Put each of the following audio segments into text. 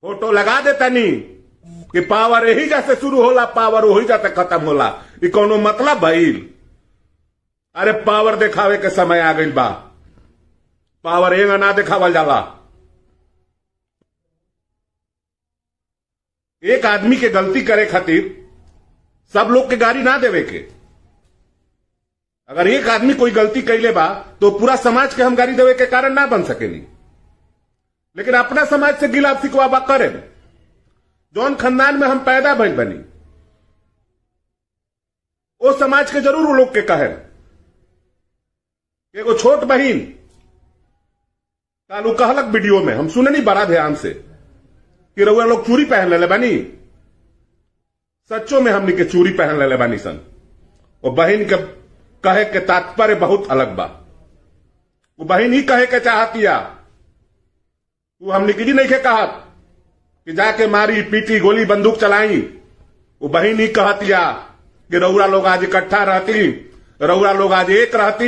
photo लगा देता नी कि पावर यही जैसे शुरू होला पावर वही जाते खत्म होला ई कोनो मतलब भइल अरे पावर दिखावे के समय आ गई बा पावर एंग ना दिखावल जाला एक आदमी के गलती करे खातिर सब लोग के गाड़ी ना देवे के अगर एक आदमी कोई गलती कैले बा तो पूरा समाज के हम गाड़ी देवे के कारण ना बन सकेली लेकिन अपना समाज से गिला सिकवा बा करे जौन खानदान में हम पैदा भइल बनी वो समाज के जरूर वो लोग के कहे एगो छोट बहिन कालू कहलक वीडियो में हम सुने नहीं बड़ा ध्यान से कि रउआ लोग चूड़ी पहन ले बानी सच्चो में हमनी के चूड़ी पहन ले बानी सन वो बहन के कहे के तात्पर्य बहुत अलग बा वो बहन ही कहे के चाहतिया तू हमने की नहीं के कहा कि जाके मारी पीटी गोली बंदूक चलाई वो बहन ही कहतिया कि रउरा लोग आज इकट्ठा रहती रउरा लोग आज एक रहती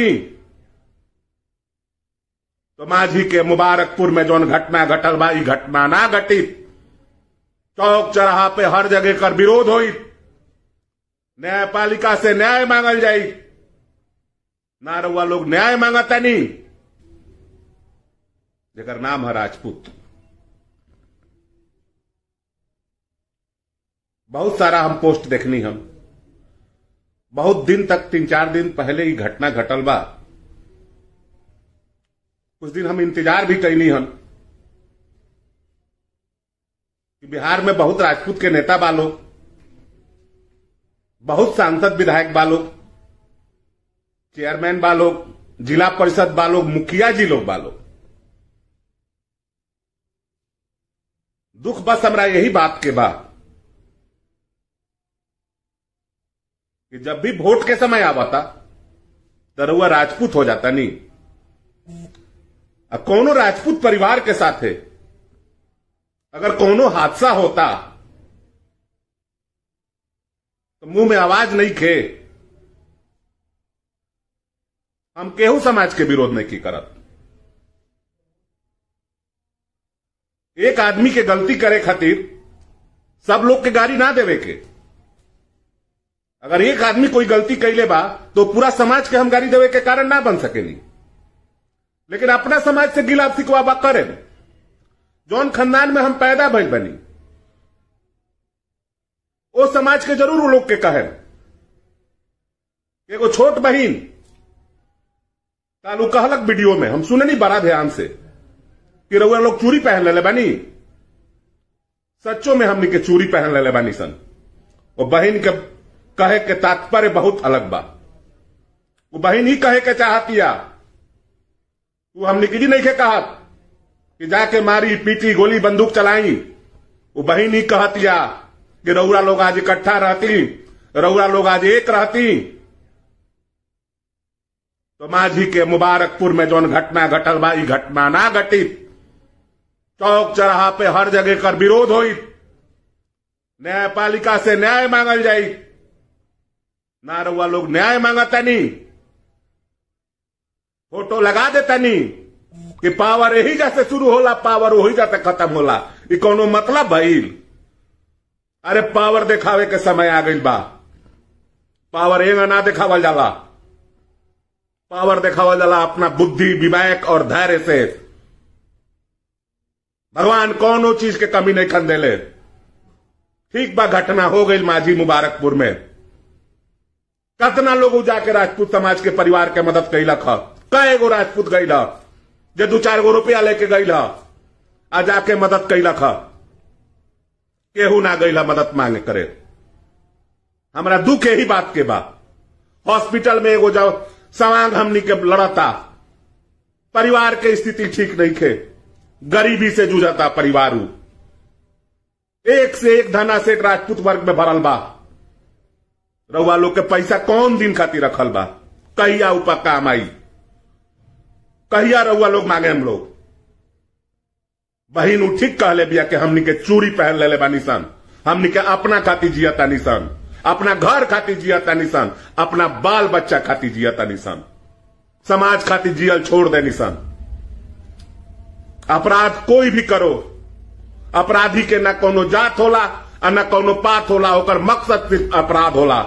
तो माझी के मुबारकपुर में जौन घटना घटल बा ई घटना ना घटी चौक चौराहा पे हर जगह कर विरोध हुई न्यायपालिका से न्याय मांगल जाई ना रउआ लोग न्याय मांगता नहीं जेकर नाम है राजपूत बहुत सारा हम पोस्ट देखनी हम बहुत दिन तक तीन चार दिन पहले ही घटना घटल बा कुछ दिन हम इंतजार भी कैनी हम कि बिहार में बहुत राजपूत के नेता बालो बहुत सांसद विधायक बालो चेयरमैन बालो जिला परिषद बालो मुखिया जी लोग बालो दुख बस हमरा यही बात के बा कि जब भी वोट के समय आवता तो रउआ राजपूत हो जाता नहीं अब कोनो राजपूत परिवार के साथ है अगर कोनो हादसा होता तो मुंह में आवाज नहीं खे हम केहू समाज के विरोध नहीं की करत एक आदमी के गलती करे खातिर सब लोग के गाड़ी ना देवे के अगर एक आदमी कोई गलती कैले बा तो पूरा समाज के हम गाड़ी देवे के कारण ना बन सकेली लेकिन अपना समाज से गिला सिकवा बा करे जौन खानदान में हम पैदा भइल बनी वो समाज के जरूर वो लोग के कहे एगो छोट बहिन कालू कहलक वीडियो में हम सुने नहीं बड़ा ध्यान से कि रउआ लोग चूड़ी पहन ले बानी सच्चो में हमनी के चूड़ी पहन ले बानी सन वो बहन के कहे के तात्पर्य बहुत अलग बा वो बहन ही कहे के चाहतिया तू हमने की नहीं के कहा कि जाके मारी पीटी गोली बंदूक चलाई वो बहन ही कहतिया कि रउरा लोग आज इकट्ठा रहती रउरा लोग आज एक रहती तो माझी के मुबारकपुर में जौन घटना घटल बा ई घटना ना घटी चौक चौराहा पे हर जगह कर विरोध हुई न्यायपालिका से न्याय मांगल जाई ना रउआ लोग न्याय मांगता नहीं फोटो लगा देता नहीं कि पावर यही जैसे शुरू होला पावर वही जाते खत्म होला ई कोनो मतलब भइल अरे पावर दिखावे के समय आ गई बा पावर एंग ना दिखावल जाला पावर दिखावल जाला अपना बुद्धि विवेक और धैर्य से भगवान कौनो चीज के कमी नहीं खन देले ठीक बा घटना हो गई माझी मुबारकपुर में कतना लोग जाके राजपूत समाज के परिवार के मदद कैलक ह कई गो राजपूत गईल जे दू चार गो रुपया लेके गईल आ जाके मदद कैलक ह केहू ना गईल मदद मांगे करे हमरा दुख यही बात के बा हॉस्पिटल में एगो जाओ सवांग हमनी के लड़ता परिवार के स्थिति ठीक नहीं थे गरीबी से जूझता परिवार एक से एक धना से एक राजपूत वर्ग में भरल बा रउआ लोग के पैसा कौन दिन खातिर रखल बा कहिया ऊपर काम आई कहिया रउआ लोग मांगे हम लोग बहिन उ ठीक कहले बिया कि हमनी के चूड़ी पहन ले बानी सन हमनी के अपना खातिर जियता निसन अपना घर खातिर जियता निसन अपना बाल बच्चा खातिर जियता निसन समाज खातिर जियल छोड़ दे निसन अपराध कोई भी करो अपराधी के न कोनो जात होला और न कोनो पात होला ओकर मकसद सिर्फ अपराध होला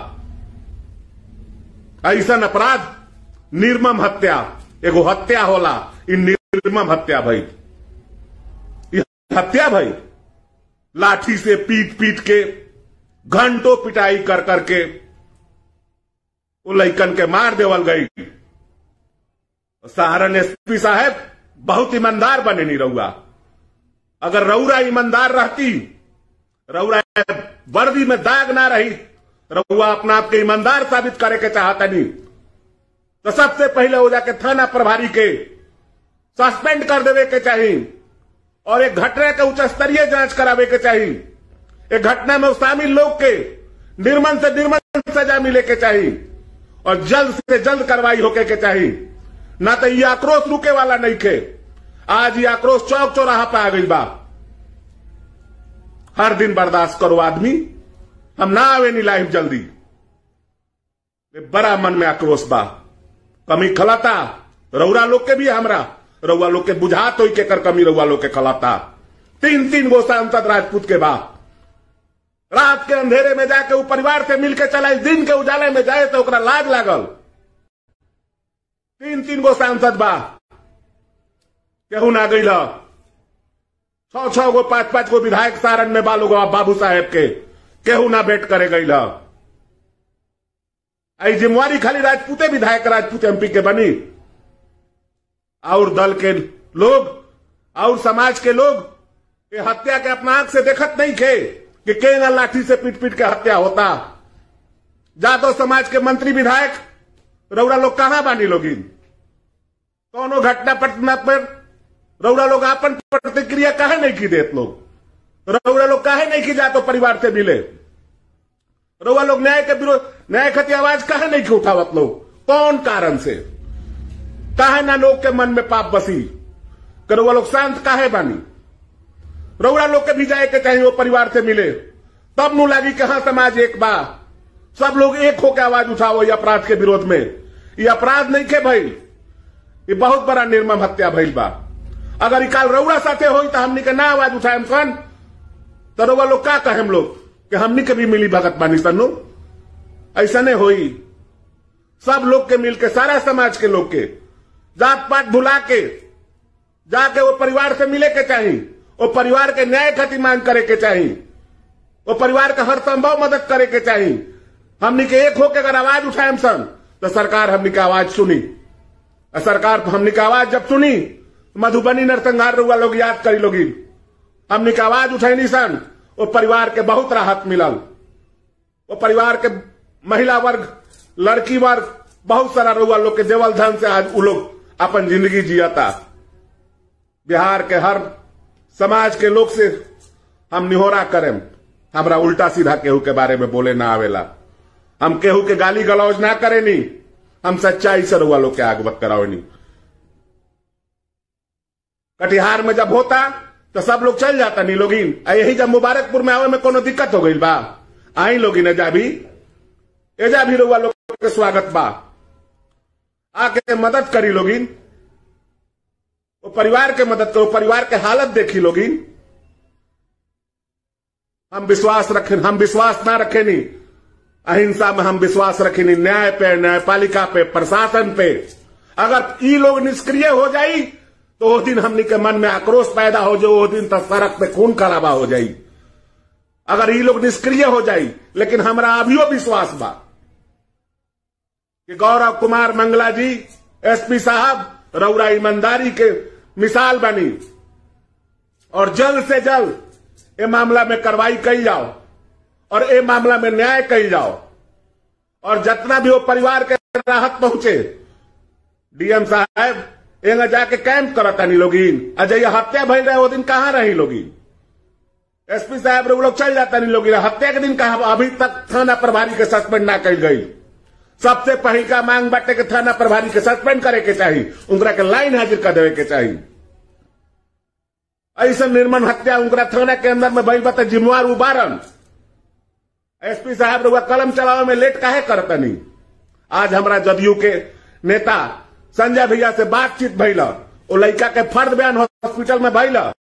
ऐसन अपराध निर्मम हत्या एगो हत्या होला इ निर्मम हत्या भई इ हत्या भई लाठी से पीट पीट के घंटों पिटाई कर करके वो लैकन के मार देवल गई सहारन एसपी साहब बहुत ईमानदार बने नहीं रहुआ अगर रउरा ईमानदार रहती रउरा वर्दी में दाग ना रही रउआ अपना आप के ईमानदार साबित करे के चाहता नहीं तो सबसे पहले हो जाके थाना प्रभारी के सस्पेंड कर देवे के चाहिए और एक घटना के उच्च स्तरीय जांच करावे के चाहिए एक घटना में शामिल लोग के निर्मल से निर्मल सजा मिले के चाहिए और जल्द से जल्द कार्रवाई होके के चाहिए ना तो ये आक्रोश रुके वाला नहीं खे आज ये आक्रोश चौक चौराहा पे आ गई बा हर दिन बर्दाश्त करो आदमी हम ना आवे नी लाइफ जल्दी ये बड़ा मन में आक्रोश बा कमी खलाता रउरा लोग के भी हमरा रउआ लोग के बुझात तो के कर कमी रउआ लोग के खलाता तीन तीन गो सांसद राजपूत के बाद रात के अंधेरे में जाके वो परिवार से मिलके चला दिन के उजाले में जाए तो ओकरा लाज लागल तीन तीन गो सांसद बा केहू ना गई छह छह गो पांच पांच गो विधायक सारण में बालू बाबू साहेब के केहू ना भेंट करे गई आई जिम्मेवारी खाली राजपूते विधायक राजपूत एमपी के बनी और दल के लोग और समाज के लोग ये हत्या के अपना आंख से देखत नहीं थे कि केना लाठी से पीट पीट के हत्या होता जादव समाज के मंत्री विधायक रउरा लोग कहां बानी लोगिन कौनो घटना पटना पर रउरा लोग अपन प्रतिक्रिया काहे नहीं की देत लोग रउरा लोग काहे नहीं की जातो परिवार से मिले रउआ लोग न्याय के विरोध न्याय खती आवाज काहे नहीं की उठावत लोग कौन कारण से काहे ना लोग के मन में पाप बसी कि रउआ लोग शांत काहे बानी रउरा लोग के भी जाए के चाहिए वो परिवार से मिले तब नु लागी कि हाँ समाज एक बा सब लोग एक होकर आवाज उठाओ ये अपराध के विरोध में ये अपराध नहीं के भइल ये बहुत बड़ा निर्मम हत्या भइल बा अगर काल रउरा साथे होई तो हमनी के ना आवाज उठाएम सन तो रउआ लोग का कहेम लोग कि हमनी के भी मिली भगत बानी सनु ऐसा नहीं होई सब लोग के मिलके सारा समाज के लोग के जात पात भुला के जाके वो परिवार से मिले के चाहिए वो परिवार के न्याय खातिर मांग करे के चाहिए वो परिवार का हर संभव मदद करे के चाहिए हमनी के एक होके अगर आवाज उठाएम सन तो सरकार हमनी के आवाज सुनी और सरकार हमनी के आवाज जब सुनी मधुबनी नरसंहार रुआ लोग याद करी लोगी हमनी के आवाज उठैनी सन वो परिवार के बहुत राहत मिलल वो परिवार के महिला वर्ग लड़की वर्ग बहुत सारा रुआ लोग के देवल धन से आज वो लोग अपन जिंदगी जियाता बिहार के हर समाज के लोग से हम निहोरा करें हमरा उल्टा सीधा केहू के बारे में बोले ना आवेला हम केहू के गाली गलौज ना करे नी हम सच्चाई से रुआ लोग के आगवत करावे नी कटिहार में जब होता तो सब लोग चल जाता नी लोगिन यही जब मुबारकपुर में आवे में कोनो दिक्कत हो गई बा आई लोगिन एजा भी एजा भी रुआ लोग के स्वागत बा आके मदद करी लोगिन वो परिवार के मदद करो परिवार के हालत देखी लोगिन हम विश्वास रखे हम विश्वास ना रखे नहीं अहिंसा में हम विश्वास रखे नहीं न्याय पे न्यायपालिका पे प्रशासन पे अगर ई लोग निष्क्रिय हो जाई तो वो दिन हमनी के मन में आक्रोश पैदा हो जो वो दिन तक सड़क पे खून खराबा हो जाई अगर ई लोग निष्क्रिय हो जाई लेकिन हमरा अभियो विश्वास बा कि गौरव कुमार मंगला जी एसपी साहब रउरा ईमानदारी के मिसाल बनी और जल्द से जल्द ए मामला में कार्रवाई कई जाओ और ए मामला में न्याय कई जाओ और जितना भी वो परिवार के राहत पहुंचे डीएम साहब एंगा जाके कैंप करता नहीं लोगिन अजय हत्या भइल रहे वो दिन कहाँ रही लोगिन एसपी साहब लोग चल जाता नहीं लोगिन हत्या के दिन कहा अभी तक थाना प्रभारी के सस्पेंड ना कल गई सबसे पहले का मांग बाटे के थाना प्रभारी के सस्पेंड करे के चाहिए उनका के लाइन हाजिर कर देवे के चाहिए ऐसा निर्मम हत्या उनका थाना के अंदर में भइल बता जिम्मेवार उबारन एसपी साहब रुआ कलम चलावे में लेट काहे करता नहीं आज हमरा जदयू के नेता संजय भैया से बातचीत भइल ओ लड़का के फर्द बयान हॉस्पिटल में भइल